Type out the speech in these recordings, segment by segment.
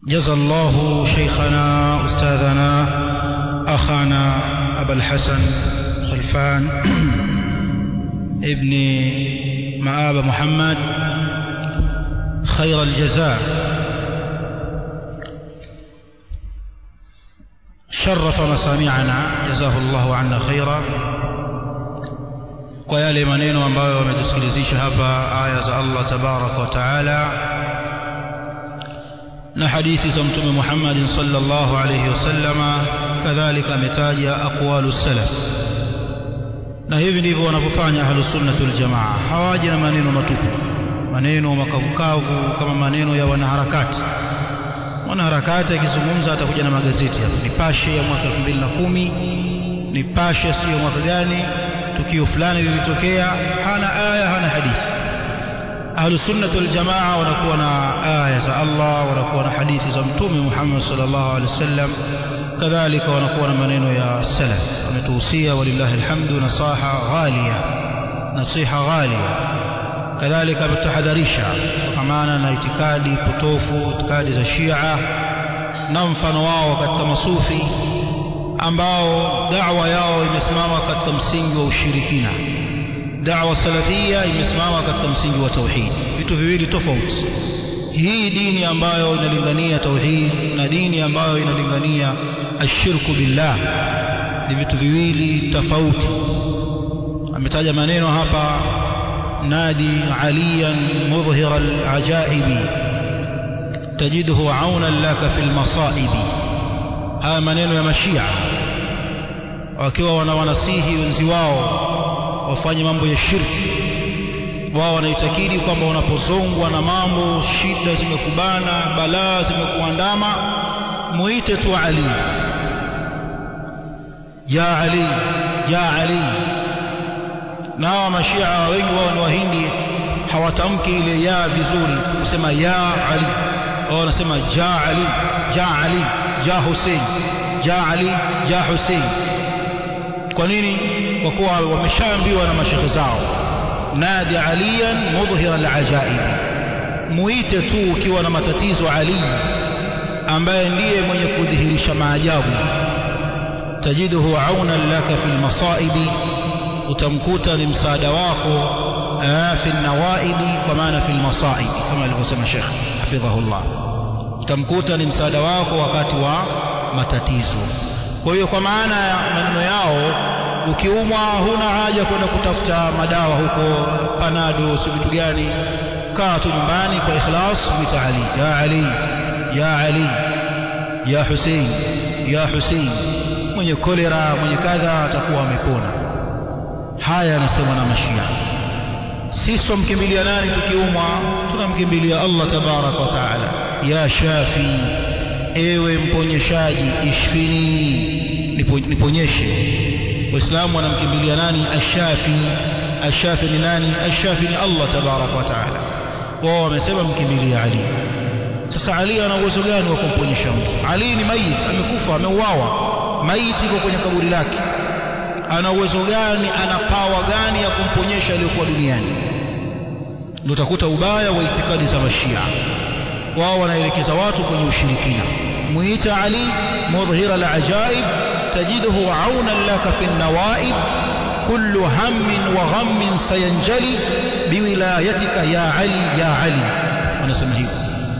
جزى الله شيخنا أستاذنا أخانا أبا الحسن خلفان ابن مآب محمد خير الجزاء شرف مسامعنا جزاه الله عنا خيرا kwa yale maneno ambayo wametusikilizisha hapa aya za Allah tabaraka wa taala na hadithi za mtume Muhammad sallallahu alayhi wasallama kadhalika ametaja aqwalu salaf na hivi ndivyo wanavyofanya ahlus sunnah wal jamaa hawaji na maneno matupu maneno makavukavu kama maneno ya wanaharakati mwanaharakati akizungumza atakuja na magazeti hapa nipashe ya mwaka 2010 nipashe sio mwaka gani tukio fulani lilitokea hana aya hana hadithi ahlus sunnah wal jamaa wanakuwa na aya za Allah wanakuwa na hadithi za mtume Muhammad sallallahu alaihi wasallam kadhalika wanakuwa na maneno ya salaf wametuhusia walillahi alhamdu nasaha ghalia nasiha ghalia kadhalika ametahadharisha kutokamana na itikadi potofu itikadi za Shia na mfano wao katika masufi ambao da'wa yao imesimama katika msingi wa ushirikina da'wa salafia imesimama katika msingi wa tauhid vitu viwili tofauti hii dini ambayo inalingania tauhid na dini ambayo inalingania ashirku billah ni vitu viwili tofauti ametaja maneno hapa nadi aliyan mudhhira alajaibi tajiduhu aunan laka fil masaibi haya maneno ya mashia wakiwa wanawanasihi wenzi wao wafanye mambo ya shirki wao wanaitakidi kwamba unapozongwa na mambo shida zimekubana balaa zimekuandama muite tu Ali ya Ali ya Ali na mashia wengi wao ni wahindi hawatamki ile ya vizuri kusema ya Ali wao wanasema ja Ali ja Ali ja Hussein ja Ali ja Hussein kwa nini kwa kuwa wameshaambiwa na mashehe zao nadi aliyan mudhhira alajaib muite tu ukiwa na matatizo ali ambaye ndiye mwenye kudhihirisha maajabu tajiduhu auna laka fil masaibi utamkuta ni msaada wako fi nawaibi kwa maana fil masaibi kama alivyosema Sheikh hafidhahullah utamkuta ni msaada wako wakati wa matatizo kwa hiyo kwa maana ya maneno yao ukiumwa huna haja kwenda kutafuta madawa huko panado si vitu gani kaa tu nyumbani kwa ikhlas mwita Ali ya Ali ya Ali ya Hussein ya Hussein mwenye kolera mwenye kadha atakuwa amepona haya anasema na mashia sisi tumkimbilia nani tukiumwa tunamkimbilia Allah tabarak wa taala ya shafi ewe mponyeshaji ishfini niponyeshe waislamu wanamkimbilia nani ashafi ashafi ni nani ashafi ni Allah tabarak wa taala wao wamesema mkimbilia Ali sasa Ali ana uwezo gani wa kumponyesha mtu Ali ni maiti amekufa ameuawa maiti iko kwenye kaburi lake ana uwezo gani ana pawa gani ya kumponyesha aliyokuwa duniani ndio utakuta ubaya wa itikadi za mashia wao wanaelekeza watu kwenye ushirikina muita Ali mudhhira al-ajaib tajiduhu aunan laka fi an-nawaib kullu hammin wa ghammin sayanjali biwilayatika ya Ali ya Ali wanasema hivyo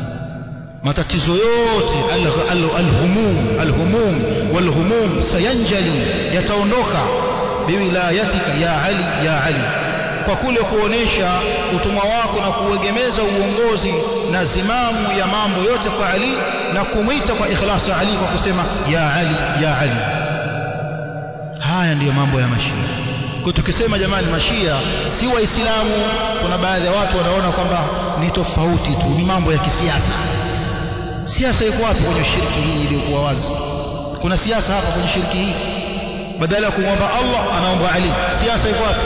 matatizo yote al-humum al-humum wal-humum sayanjali yataondoka biwilayatika ya Ali ya Ali kwa kule kuonesha utumwa wako na kuegemeza uongozi na zimamu ya mambo yote kwa Ali na kumwita kwa ikhlasi Ali kwa kusema ya Ali ya Ali haya ndiyo mambo ya mashia kwa tukisema jamani mashia si waislamu kuna baadhi ya watu wanaona kwamba ni tofauti tu ni mambo ya kisiasa siasa iko wapi kwenye shirki hii iliyokuwa wazi kuna siasa hapa kwenye shirki hii badala ya kumwomba Allah anaomba Ali siasa iko wapi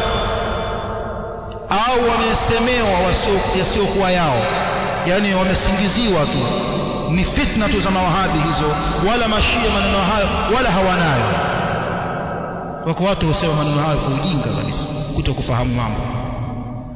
au wamesemewa yasiokuwa yao yani wamesingiziwa tu ni fitna tu za mawahabi hizo wala mashia maneno hayo wala hawanayo wako watu husema maneno hayo kwa ujinga kabisa kuto kufahamu mambo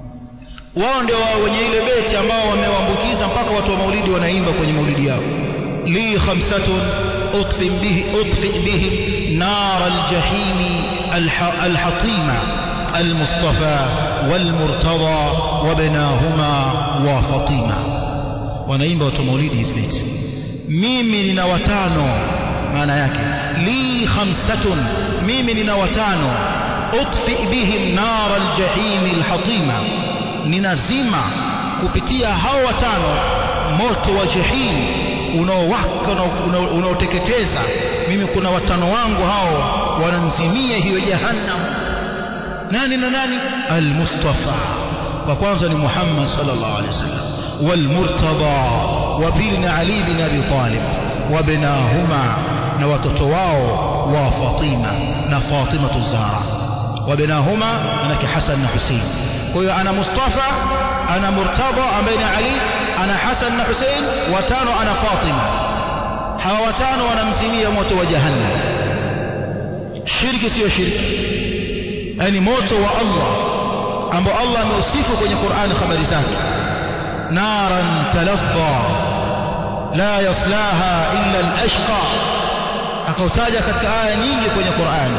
wao ndio wao wenye ile beti ambao wamewaambukiza mpaka watu wa maulidi wanaimba kwenye maulidi yao li khamsatun أطفئ به أطفئ بهم نار الجحيم الحطيمة المصطفى والمرتضى وبناهما وفاطمة wanaimba watu maulidi hizi beti mimi nina watano maana yake li khamsatun mimi nina watano utfi bihim nar aljahim alhatima ninazima kupitia hao watano moto wa jahim unaowaka unaoteketeza mimi kuna watano wangu hao wananzimia hiyo jahannam nani na nani almustafa wa kwanza ni Muhammad sallallahu alaihi wasallam والمرتضى وبين علي بن ابي طالب وبناهما na watoto wao wa Fatima na Fatima Zahra وبناهما manake Hassan na Hussein kwa hiyo ana Mustafa ana Murtada ambaye ni Ali ana Hassan na Hussein watano ana Fatima hawa watano wanamzimia moto wa jahannam shirki sio shirki yani moto wa Allah ambao Allah ameusifu kwenye Qur'an habari zake naran talaffa la yaslaha illa al-ashqa akautaja katika aya nyingi kwenye Qur'an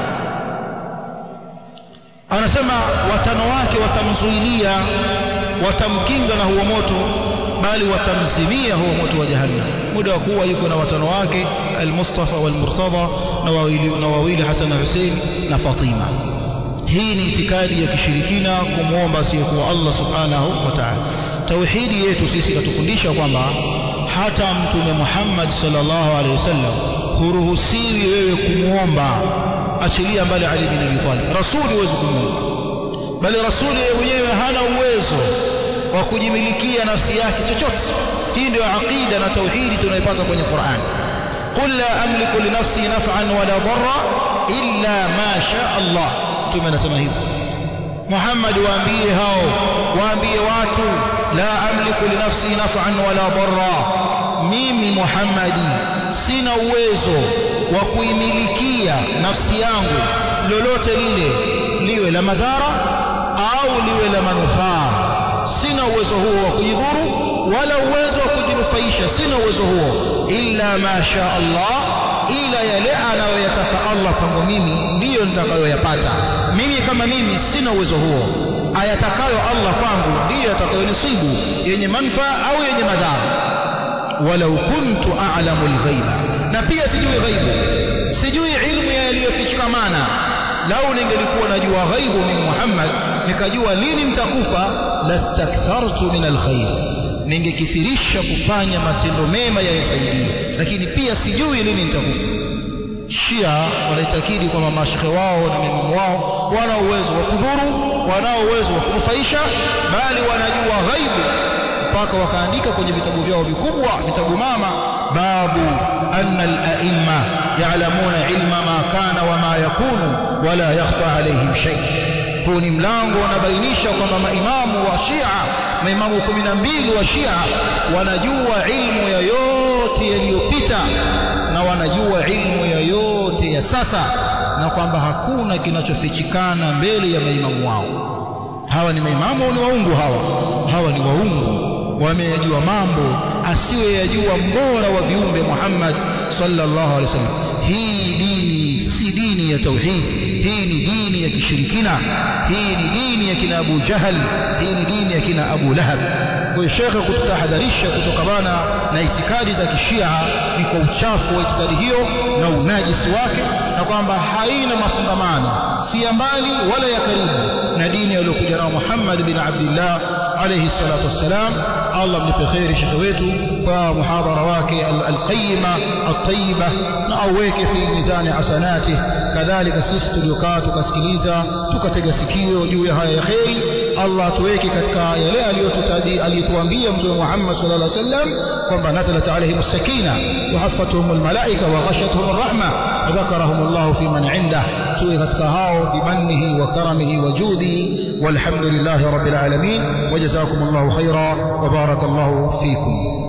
anasema watano wake watamzuilia watamkinga na huo moto bali watamzimia huo moto wa jahannam muda wa kuwa yuko na watano wake al-Mustafa wal-Murtada na wawili na wawili Hassan na Hussein na Fatima hii ni itikadi ya kishirikina kumwomba asiyekuwa Allah subhanahu wa ta'ala tauhidi yetu sisi katufundisha kwamba hata mtume Muhammad sallallahu alaihi wasallam huruhusiwi wewe kumwomba achilia mbali Ali bin Abi Talib rasuli huwezi kumwomba bali rasuli yeye mwenyewe hana uwezo wa kujimilikia nafsi yake chochote hii ndio aqida na tauhidi tunaipata kwenye Qur'an qul la amliku li nafsi naf'an wala darra illa ma sha Allah mtume anasema hivyo Muhammad waambie hao waambie watu la amliku li nafsi naf'an wala darra mimi Muhammadi sina uwezo wa kuimilikia nafsi yangu lolote lile liwe la madhara au liwe la manufaa sina uwezo huo wa kujidhuru wala uwezo wa kujinufaisha sina uwezo huo illa ma sha Allah ila yale anayoyataka Allah kwangu mimi ndiyo nitakayoyapata mimi kama mimi sina uwezo huo ayatakayo Allah kwangu ndiyo yatakayonisibu yenye manufaa au yenye madhara walau kuntu a'lamu al-ghaiba na pia sijui ghaibu sijui ilmu ya yaliyofichikamana lau ningelikuwa najua ghaibu min Muhammad nikajua lini nitakufa lastakthartu min alkhair ningekithirisha kufanya matendo mema yanisaidia lakini pia sijui lini nitakufa Shia wanaitakidi kwamba mashekhe wao na maimamu wao wana uwezo wa kudhuru wanao uwezo wa kunufaisha bali wanajua ghaibu mpaka wakaandika kwenye vitabu vyao vikubwa vitabu mama babu anna al-a'imma ya'lamuna ilma ma kana wa ma yakunu wala yakhfa alayhim shay huu ni mlango unabainisha kwamba maimamu wa Shia maimamu 12 wa Shia wanajua ilmu ya yote yaliyopita na wanajua ilmu ya yote ya sasa na kwamba hakuna kinachofichikana mbele ya maimamu wao hawa ni maimamu au ni waungu hawa hawa ni waungu wameyajua mambo asiyoyajua mbora wa viumbe Muhammad sallallahu alaihi wasallam hii dini si dini ya tauhid hii ni dini ya kishirikina hii ni dini ya kina Abu Jahal hii ni dini ya kina Abu Lahab kwa hiyo shekhe kututahadharisha kutokamana na itikadi za kishia ni kwa uchafu wa itikadi hiyo na unajisi wake na kwamba haina mafungamano si ya mbali wala ya karibu na dini aliyokuja nao Muhammad bin Abdullah alayhi salatu wassalam Allah mlipe khairi shekhe wetu kwa muhadhara wake alqayima at-tayyiba na aweke fi mizani hasanati kadhalika sisi tuliokaa tukasikiliza tukatega sikio juu ya haya ya khairi Allah tuweke katika yale aliyotutabi aliyotuambia mtume Muhammad sallallahu alaihi wasallam kwamba nazalat alaihim as-sakina wa haffatuhum al-malaika wa ghashatuhum ar-rahma wa dhakarahum Allah fi man 'indah tuwe katika hao bimannihi wa karamihi wa judihi walhamdulillahi rabbil alamin wa jazakumullahu khaira wa barakallahu fikum